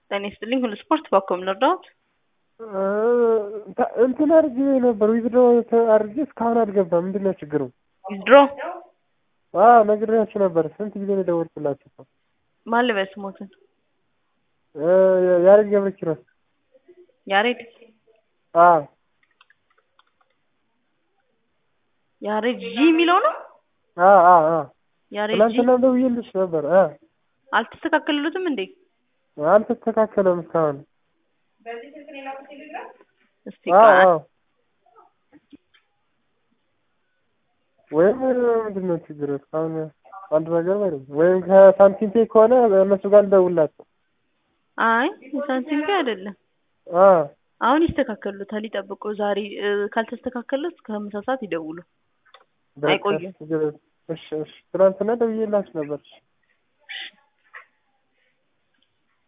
ጤና ይስጥልኝ ሁሉ ስፖርት ባኮም ልርዳዎት? እንትን አድርጌ ነበር ዊዝድሮ አድርጌ እስካሁን አልገባም። ምንድን ነው ችግሩ? ዊዝድሮ አዎ ነግሬያችሁ ነበር። ስንት ጊዜ ነው የደወልኩላችሁ? ማን ልበል ስሞትን? ያሬድ ገብረ ኪሮስ። ያሬድ አዎ ያሬድ ጂ የሚለው ነው? አዎ አዎ አዎ ያሬድ ጂ ትናንትና ደውዬልሽ ነበር። አ አልተስተካከሉትም እንዴ? አልተስተካከለም እስካሁን። እስቲ አዎ ቆይ አዎ ወይም ምንድን ነው ችግሩ? እስካሁን አንድ ነገር ማለት ወይም ከሳንቲም ፔ ከሆነ እነሱ ጋር ልደውልላቸው። አይ ሳንቲም ፔ አይደለም። አ አሁን ይስተካከሉታል፣ ይጠብቁ። ዛሬ እ፣ ካልተስተካከሉት እስከ ምሳ ሰዓት ይደውሉ። በቃ አይቆዩም። ችግር የለም። እሺ እሺ ትናንትና ደውዬላችሁ ነበር።